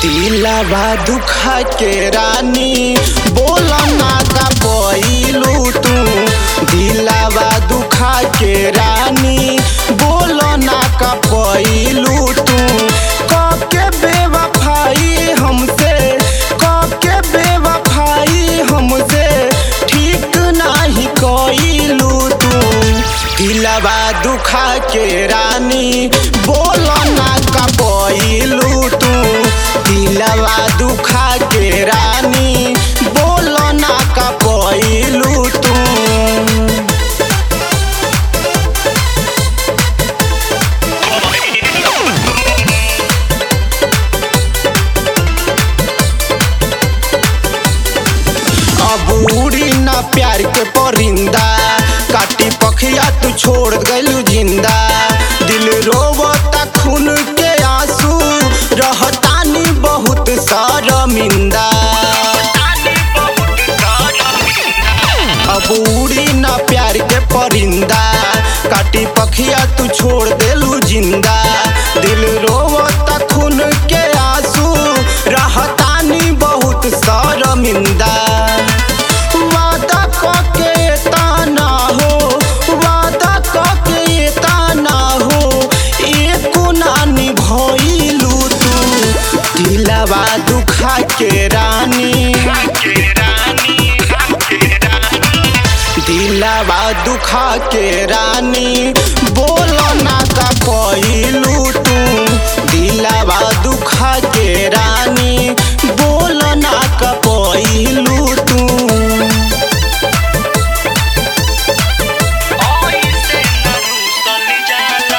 दिलवा दुखा के रानी बोला ना का पैलू तू दिलवा दुखा के रानी बोलो ना का पैलू तू कके बेवफाई हमसे कके बेवफाई हमसे ठीक नाही कइलू तू दिलवा दुखा के रानी बोलो ना का पैलू तू दिलवा दुखा के रानी बोलो ना का पैलू तू अब उड़ी ना प्यार के परिंदा काटी पखिया तू छोड़ गलू जिंदा दिल रोवता खून के आंसू रहतानी बहुत शर्मिंदा अब उड़ी ना प्यार के परिंदा काटी पखिया तू छोड़ देलू जिंदा दिल रोवता खून के आंसू रहतानी बहुत शर्मिंदा वादा कके ताना हो वादा कके ताना हो एको ना निभइलू तू दिलवा दुखा के रानी दिलवा दुखा के रानी बोलो ना का पैलू तू दिलवा दुखा के रानी बोलो ना का पैलू तू ऐसे न रूसल जाला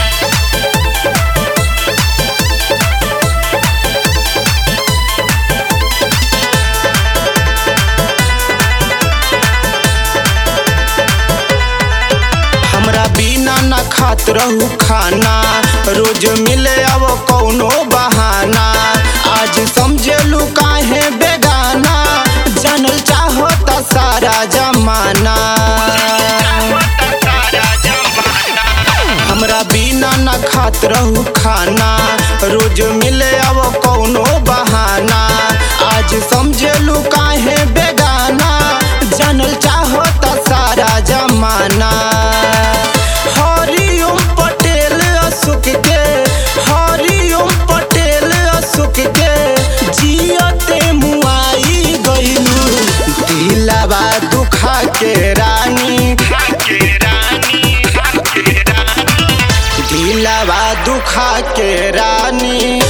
हमरा बिना न खात रहू खाना रोज मिले अब कौनो बहाना आज समझेलू काहे बेगाना जानल चाहता सारा जमाना हमरा बिना न खात रहू खाना रोज मिले अब कौनो बहाना आज समझेलू काहे बेगाना जानल चाहता सारा जमाना हरिओम पटेल अशोक के हरिओम पटेल अशोक के जियते मुआई गइलू दिलवा दुखा के रानी दिलवा दुखा के रानी